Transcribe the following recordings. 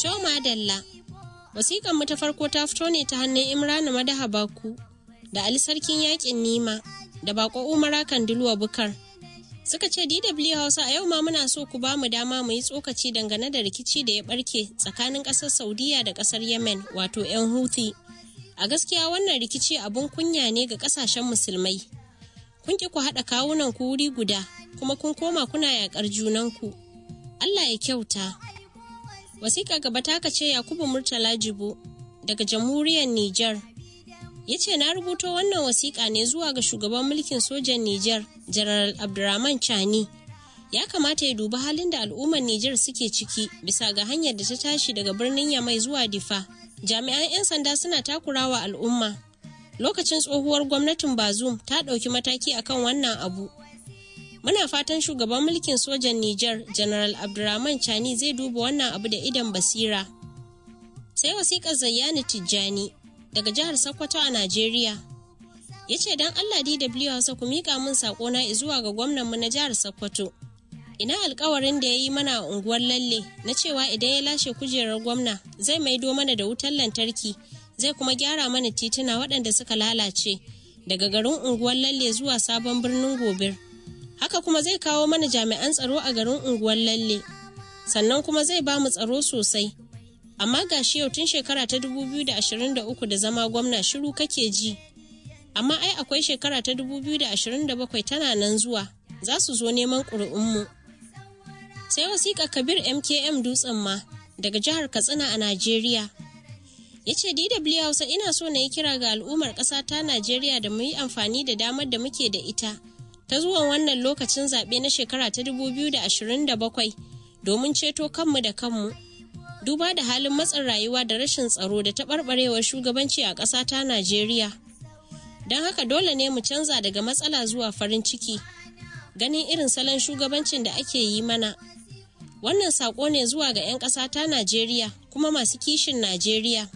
To madalla. Wasiƙan mu ta farko ta fito ne ta hannun Imrana Madaha Baku da Ali Sarkin Yaƙin Nima da Bako Umara Kanduluwa Bukar. Suka ce DW Hausa a yau ma muna so ku ba mu dama mu yi tsokaci dangane da rikici da ya barke tsakanin ƙasar Saudiya da ƙasar Yemen wato 'yan Houthi. A gaskiya wannan rikici abun kunya ne ga ƙasashen musulmai. Kun ki ku haɗa kawunan ku wuri guda kuma kun koma kuna yaƙar junanku. Allah ya kyauta. Wasiƙa gaba taka ce Yakubu Murtala Jibo daga jamhuriyar Nijar. Ya ce na rubuto wannan wasiƙa ne zuwa ga shugaban mulkin sojan Nijar, General Abdurrahman Chani. Ya kamata ya dubi halin da al'ummar Nijar suke ciki bisa ga hanyar da ta tashi daga birnin Yamai zuwa Difa. Jami'an 'yan sanda suna takurawa al'umma. Lokacin tsohuwar gwamnatin Bazum ta ɗauki mataki akan wannan abu. Muna fatan shugaban mulkin sojan Nijar, General Abdurrahman Chani zai duba wannan abu da idan basira. Sai wasiƙar Zayyani Tijjani daga jihar Sokoto a Najeriya. Ya ce don Allah DW Hausa ku miƙa min saƙona zuwa ga gwamnanmu na jihar Sokoto. Ina alkawarin da ya yi mana a unguwar lalle na cewa idan ya lashe kujerar gwamna zai maido mana da wutar lantarki zai kuma gyara mana tituna waɗanda suka lalace daga garin unguwar lalle zuwa sabon birnin gobir. haka kuma zai kawo mana jami'an tsaro a garin unguwar lalle sannan kuma zai ba mu tsaro sosai amma ga shi yau tun shekara ta 2023 da zama gwamna shiru kake ji amma ai akwai shekara ta 2027 tana nan zuwa za su zo neman ƙuri'unmu sai wasiƙa kabir mkm dutsen ma daga jihar katsina a najeriya ya ce dw hausa ina so na yi kira ga al'ummar ƙasa ta najeriya da mu yi amfani da damar da muke da ita ta zuwan wannan lokacin zaɓe na shekara ta 2027 domin ceto kanmu da kanmu. Duba da halin matsin rayuwa da rashin tsaro da taɓarɓarewar shugabanci a ƙasa ta Najeriya. Don haka dole ne mu canza daga matsala zuwa farin ciki. Ganin irin salon shugabancin da ake yi mana. Wannan saƙo ne zuwa ga 'yan ƙasa ta Najeriya kuma masu kishin Najeriya.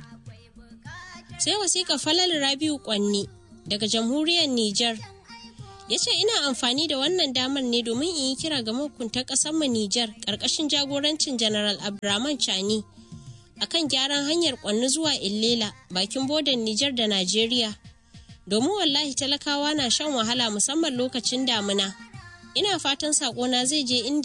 Sai wasiƙa Falal Rabiu Kwanni daga jamhuriyar Nijar. ya ce ina amfani da wannan damar ne domin in yi kira ga mahukuntan mu Nijar ƙarƙashin jagorancin General Abdurrahman Chani akan gyaran hanyar kwanni zuwa Illela bakin bodan Nijar da Najeriya. Domin wallahi talakawa na shan wahala musamman lokacin damina. Ina fatan saƙona zai je inda